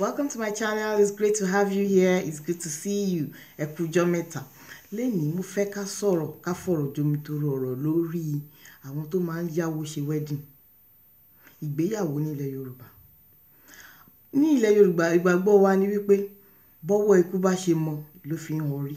Welcome to my channel. It's great to have you here. It's good to see you. Ẹ kú ọjọ́ mẹ́ta. Lénìí mo fẹ́ ká sọ̀rọ̀ ká fọ̀rọ̀ jomitoro ọ̀rọ̀ lórí àwọn tó máa ń yáwó ṣe wedding. Ìgbéyàwó ní ilẹ̀ Yorùbá. Ní ilẹ̀ Yorùbá ìgbàgbọ́ wa ni wípé bọ́wọ́ ikú bá ṣe mọ ló fi ń họrí.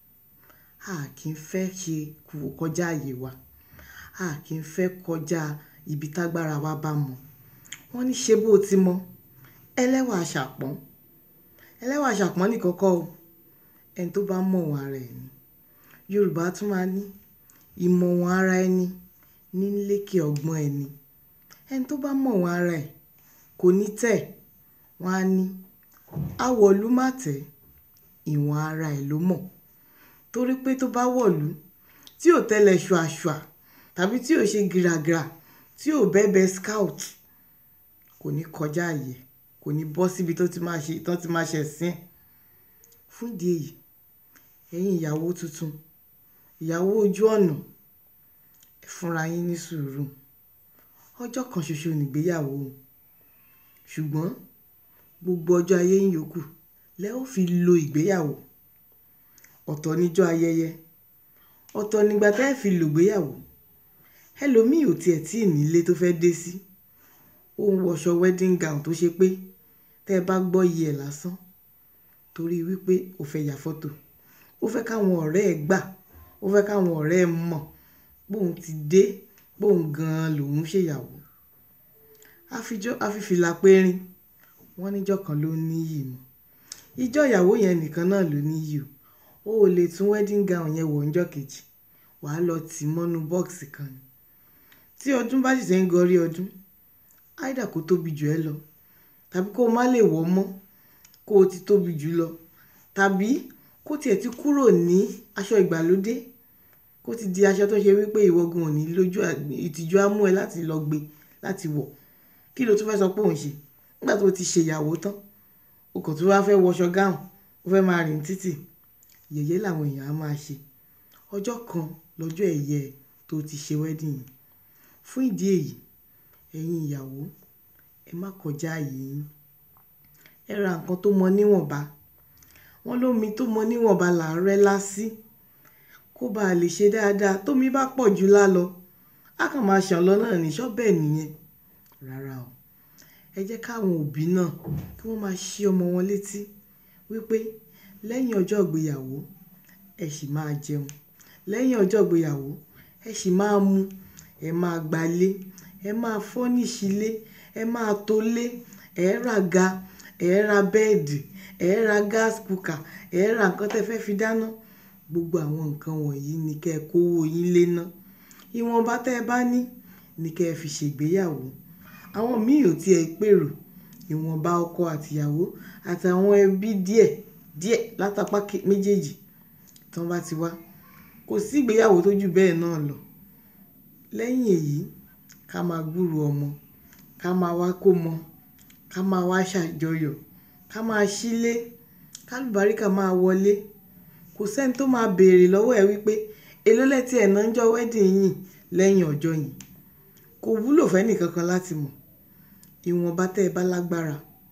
A kì í fẹ́ ṣe kọjá àyè wa. A kì í fẹ́ kọjá ibi tágbára wa bá mọ̀. Wọ́n ní ṣe bó ti mọ̀. Ẹlẹ́wà àṣàpọ́n. Ẹlẹ́wà àṣàpọ́n nìkan kọ́ o. Ẹni tó bá mọ̀ wọ́n ara ẹ̀ ni. Yorùbá tún máa ní ìmọ̀ wọ́n ara ẹni ní lékè ọgbọ́n ẹni. Ẹni tó bá mọ̀ wọ́n ara ẹ̀ kò ní tẹ̀. Wọ́n á ní awọ̀lú má tẹ̀. Ìwọ̀n ara ẹ̀ ló mọ̀. Torí pé tó bá wọ̀lú tí ò tẹ́lẹ̀ ṣùàṣùà tàbí tí ò ṣe gìràgìrà tí ò bẹ́bẹ́ scout kò ní kọjá àyè. Kò ní bọ́ síbi tó ti máa ṣe, tó ti máa ṣẹ̀ sín. Fún ìdí èyí, ẹ̀yin ìyàwó tuntun, ìyàwó ojú ọ̀nà, ẹ fúnra yín ní sùúrù. Ọjọ́ kan ṣoṣo ni ìgbéyàwó o. Ṣùgbọ́n gbogbo ọjọ́ ayé yín yòókù lẹ ó fi lo ìgbéyàwó. Ọ̀tọ̀ ni ijó ayẹyẹ. Ọ̀tọ̀ ni ìgbà tí ẹ fi lò ìgbéyàwó. Ẹlòmíì ò tí ẹ̀ tí ì ní ilé tó fẹ́ dé sí. Ó ń wọṣọ wedding gown tó ṣe pé tí ẹ bá gbọ́ iye ẹ̀ lásán torí wípé ó fẹ́ ya fọ́tò. Ó fẹ́ káwọn ọ̀rẹ́ ẹ gbà. Ó fẹ́ káwọn ọ̀rẹ́ ẹ mọ̀ pé òun ti dé, pé òun gan-an lòún ṣe ìyàwó. A fi jọ́, a fi fìlà périn. Wọ́n ní ìjọ kan ló ní iyì mọ́. Ijó ìyàwó yẹn nìkan náà ló ní iyì o. O ò lè tún wedding gown yẹn wọ̀ ńjọ́ kejì. Wà á lọ tì mọ́nú bọ́ọ̀sì kan ni. Tí ọdún bá sì ṣe ń gorí ọdún, either kó tóbi jù ẹ lọ tàbí kó má lè wọ̀ mọ́ kó ti tóbi jù lọ tàbí kó tí ẹ ti kúrò ní aṣọ ìgbàlódé kó ti di aṣọ tó ṣe wípé ìwọ gan ò ní lójú ìtìjú á mú ẹ láti lọ gbe láti wọ̀. Kí ló tún fẹ́ sọ pé òun ṣe? Nígbà tó ti ṣe ìyàwó tán, o kàn tún wá fẹ́ wọṣọ gown, o fẹ́ máa rìn títì. Yẹ̀yẹ́ làwọn èèyàn á máa ṣe. Ọjọ́ kan lọ́jọ́ ẹ̀yẹ tó ti ṣe wedding yìí. Fún ìdí èyí, ẹ̀yin ìyàwó, ẹ má kọjá àyè yín. Ẹ ra nǹkan tó mọ níwọ̀nba. Wọ́n lómi tó mọ níwọ̀nba là ń rẹ́ lásí. Kó bá lè ṣe dáadáa. Tómi bá pọ̀ jù lálọ, a kàn máa ṣàn lọ náà ní ṣọ́bẹ̀ nìyẹn. Rárá o. Ẹ jẹ́ káwọn òbí náà kí wọ́n máa ṣí ọmọ wọn létí wípé lẹ́yìn ọjọ́ ìgbéyàwó, ẹ sì máa jẹun. Lẹ́yìn ọjọ́ ìgbéyàwó, ẹ sì máa mu, ẹ máa gba ilé, ẹ máa furnish ilé, ẹ máa to ilé, ẹ ra àga, ẹ ra bẹ́ẹ̀dì, ẹ ra gas cooker, ẹ ra nǹkan tí ẹ fẹ́ fi dáná. Gbogbo àwọn nǹkan wọ̀nyí ni kí ẹ kó owó yín lé ná. Ìwọ̀nba tí ẹ bá ní ni kí ẹ fi ṣe ìgbéyàwó. Àwọn míì ò tí ẹ pèrò. Ìwọ̀nba ọkọ àti ìyàwó àti àwọn ẹbí díẹ̀ díẹ̀ látapá méjèèjì tí wọ́n bá ti wá. Kò sí ìgbéyàwó tó jù bẹ́ẹ̀ náà lọ. Lẹ́yìn èyí, ká máa gbúró ọmọ, ká máa wá kómọ, ká máa wá ṣàjọyọ̀, ká máa ṣílé, ká àlùbáríkà máa wọlé. Kò sí ẹni tó máa bèèrè lọ́wọ́ ẹ wípé èló lẹ tí ẹ ná ńjọ́ wedding yìí lẹ́yìn ọjọ́ yìí. Kò wúlò fún ẹni kankan láti mọ̀. Ìwọ̀nba tí ẹ bá lágbára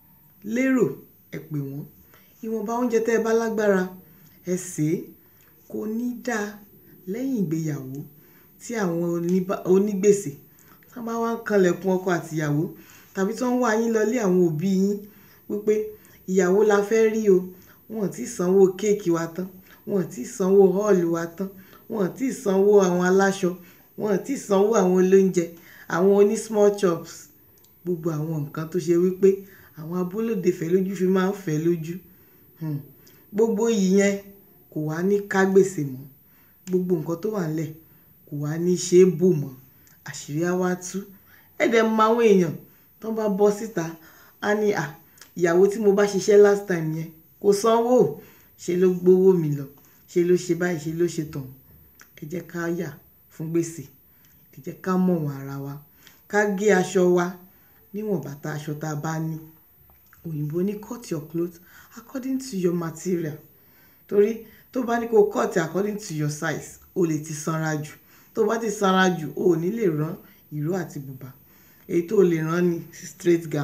lérò, ẹ pè wọ́n. Ìwọ̀nba oúnjẹ tí ẹ bá lágbára, ẹ sè é. Kò ní dá lẹ́yìn ìgbéyàwó tí àwọn onígbèsè tí wọ́n bá wá ń kanlẹ̀kùn ọkọ àti ìyàwó tàbí tí wọ́n wá yín lọlé àwọn òbí yín wípé ìyàwó la fẹ́ rí o. Wọn ò tí ì sanwó cake wa tán. Wọn ò tí ì sanwó hall wa tán. Wọn ò tí ì sanwó àwọn aláṣọ. Wọn ò tí ì sanwó àwọn olóunjẹ, àwọn oní small chops. Gbogbo àwọn nǹkan tó ṣe wípé àwọn abolóde fẹ́ lójú fi máa ń fẹ́ lójú. Hmm. Gbogbo iyì yẹn kò wá ní ká gbèsè mọ́. Gbogbo nǹkan tó wà nílẹ̀ kò wá ní ṣe bò mọ́. Àṣírí á wá tú. Ẹ dẹ̀ mọ àwọn èèyàn tó bá bọ́ síta, a ní à, ìyàwó tí mo bá ṣiṣẹ́ last time yẹn kò sanwó. Ṣé ló gbowó mi lọ? Ṣé ló ṣe báyìí? Ṣé ló ṣe tọ̀ún? Ẹ jẹ́ ká yà fún gbèsè. Ẹ jẹ́ ká mọ̀ wọ́n ara wa. Ká gé aṣọ wa níwọ̀n bàtà aṣọ tí a bá ní. Òyìnbó ní cut your clothes according to your material. Torí tó bá ní kó cut according to your size, o lè ti sanra jù. Tó bá ti sanra jù, o ò ní lè rán ìró àti bùbá. Èyí tó lè rán ni straight gown.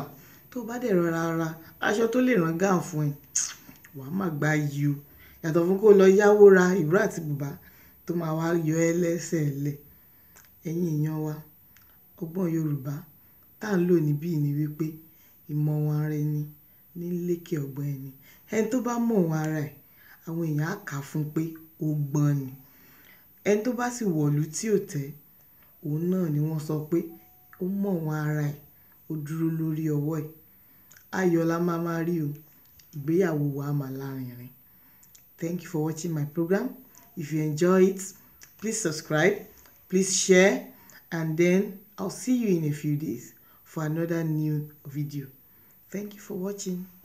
tó bá dẹ̀ rọra ra aṣọ tó lè rán gáàn fún ẹ wàá má gba yìí o yàtọ̀ fún kó lọ yáwó ra ìró àti bùbá tó máa wá yọ ẹ́ lẹ́sẹ̀ lẹ̀ ẹ̀yin èèyàn wa ọgbọ́n Yorùbá tá à ń lò níbí ni wípé ìmọ̀ wọn ara ẹni ní lékè ọgbọ́n ẹni ẹni tó bá mọ̀ wọn ara ẹ̀ àwọn èèyàn á kà á fún pé ó gbọ́n ni ẹni tó bá sì wọ̀lú tí ò tẹ́ òun náà ni wọ́n sọ pé ó mọ̀ wọn ara ẹ̀ ó dúró lórí ọwọ́ ẹ̀ ayọ̀ la máa máa rí o ìgbéyàwó wa máa lárinrin thank you for watching my program if you enjoy it please subscribe please share and then I'll see you in a few days for another new video thank you for watching